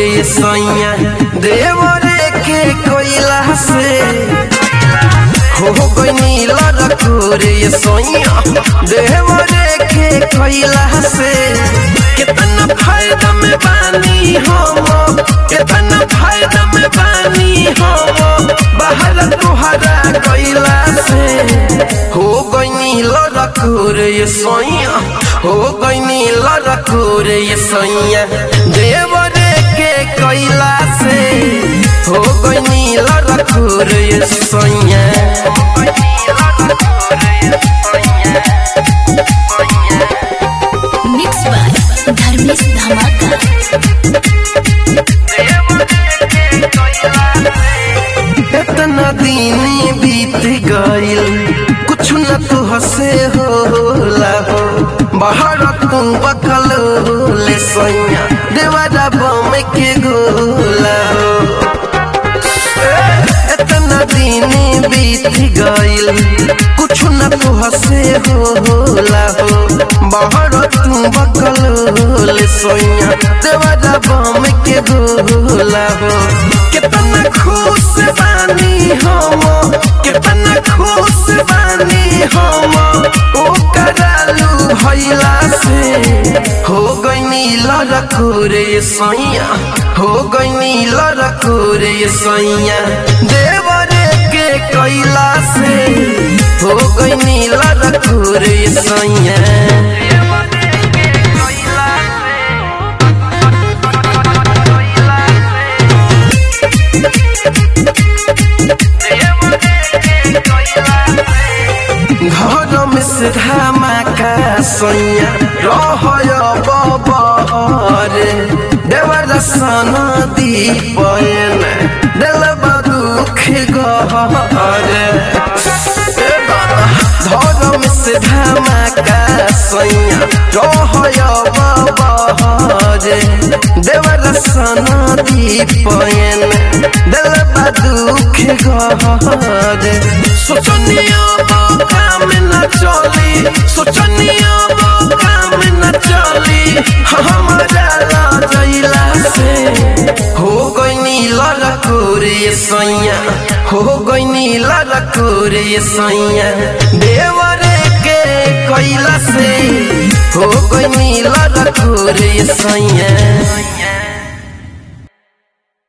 रे सैया देवरे के कोइला से हो गई लड़को रे सैया देवरे के कोइला से कितना फायदा में बानी हम कितना फायदा में बानी हम बाहर तुहरा कोइला से हो गई लड़को रे सैया हो गई लड़को रे सैया देवरे के कोइला से हो गई लड़को रे सैया मिक्स बाय धर्मेश धमाका इतना दिन बीत गइल कुछ न तो हसे होला हो बाहर तू बकल ले सैया देवारा बम के गोला हो इतना दिन बीत गइल कुछ न तो हसे होला हो बाहर तू बकल ले सैया देवारा बम के गोला हो कितना खुश बानी हम कितना खुश बानी हम ओ करालू भइला से हो गई लड़को रे सैया हो गई लड़को रे सैया देवरे के कैला से हो गई लड़को रे सैया घर में से धमाका सैया रहय बबरे देवर सन दीपन दिल दुख गहरे धर्म से धमाका सैया रहय बबरे देवर सन दीपन दिल दुख गहरे सोचनिया काम न चली सोचनिया काम न चली हमारा राजैला से हो गई लड़को रे सैया हो गई लड़को रे सैया देवरे के कैला से हो गई लड़को रे सैया